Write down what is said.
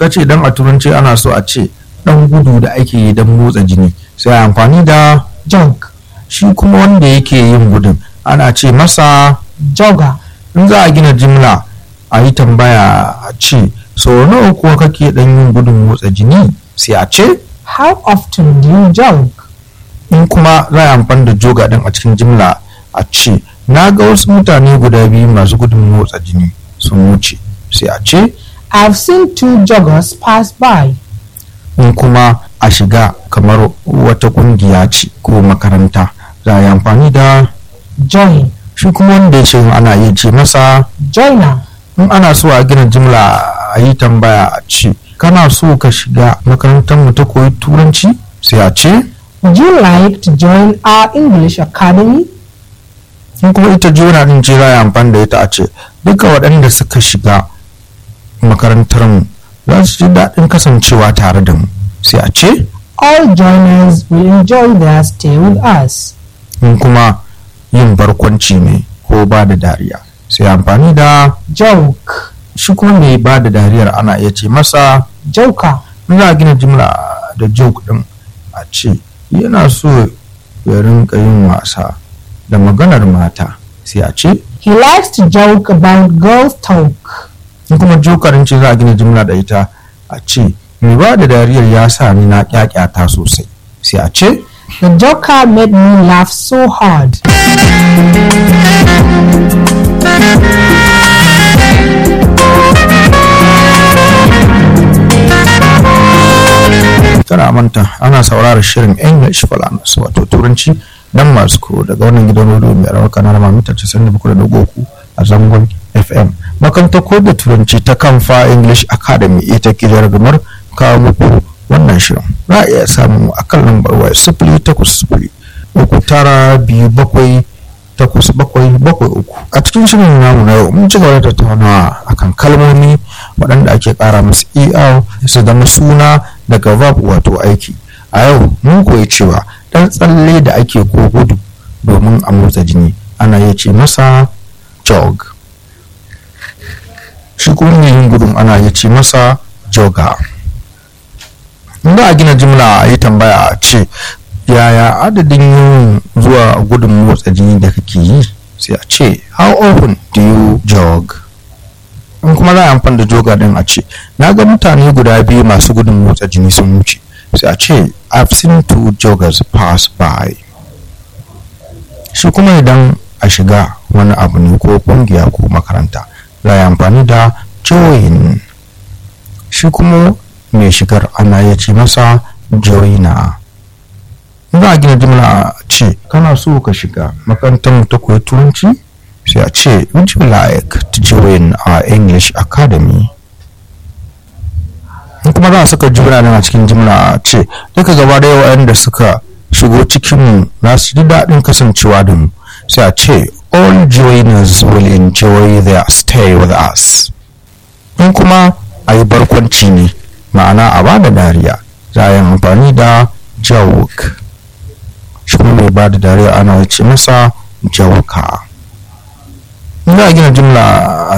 ya ce idan a turanci ana so a ce dan gudu da ake yi don motsa jini sai a amfani da jog, shi kuma wanda yake yin gudun ana ce masa jogger, in za a gina jimla a yi tambaya a ce sau nawa kuwa kake dan yin gudun motsa jini sai a ce how often do you jog? in kuma za a amfani da joga din a cikin jimla a ce na ga wasu mutane guda biyu masu gudun motsa jini sun wuce sai a ce I've seen two joggers pass by. in kuma a shiga kamar wata kungiya ce ko makaranta za a yi amfani da Join, shi kuma wanda ya ce ana iya ce masa joiner, in ana so a gina jimla a yi tambaya a ce kana so ka shiga makarantar mu ta koyi turanci sai a ce would you like to join our English Academy? in kuma ita juna din ce za a yi amfani da ita a ce duka waɗanda suka shiga makarantar mu za su ji daɗin kasancewa tare da mu sai a ce All joiners will enjoy their stay with us. in kuma yin barkwanci ne ko ba da dariya sai amfani da Joke, shi kuma mai ba da dariyar ana iya ce masa joker, in za a gina jimla da joke din a ce yana so ya rinka yin wasa da maganar mata sai a ce he likes to joke about girls' talk. in kuma jokarin ce za a gina jimla da ita a ce mai ba da dariyar ya sa ni na kyakyata sosai sai a ce The joker made me laugh so hard. tana manta ana sauraron shirin english falanas wato turanci dan masu ko daga wannan gidan rediyo mai rawar kanar mamita 97.3 a zangon fm makarantar ko da turanci ta kamfa english academy ita ke jarumar kawo muku wannan shirin za a iya samu a kan lambar waya sifili takwas sifili uku tara biyu bakwai takwas bakwai bakwai uku a cikin shirin namu na yau mun ci gaba da tattaunawa akan kalmomi waɗanda ake ƙara musu er su zama suna daga verb wato aiki a yau mun koyi cewa ɗan tsalle da ake ko gudu domin a motsa jini ana iya ce masa jog shi kuma mai yin gudun ana iya ce masa jogger in za a gina jimla a yi tambaya a ce yaya adadin yin zuwa gudun motsa jini da kake yi sai a ce how often do you jog in kuma za a amfani da joga din a ce na ga mutane guda biyu masu gudun motsa jini sun wuce sai a ce i've seen two joggers pass by shi kuma idan a shiga wani abu ne ko kungiya ko makaranta za a yi amfani da join shi kuma mai shigar ana ya ce masa joiner za a gina jimla a ce kana so ka shiga makarantar mu ta koyi turanci sai a ce would you like to join our english academy in kuma za a saka jimla nan a cikin jimla a ce duka gaba da waɗanda suka shigo cikin mu za su ji daɗin kasancewa da mu sai a ce all joiners will enjoy their stay with us in kuma a yi barkwanci ne ma'ana a ba da dariya za a yi amfani da joke shi kuma mai ba da dariya ana ce masa jauka in za a gina jimla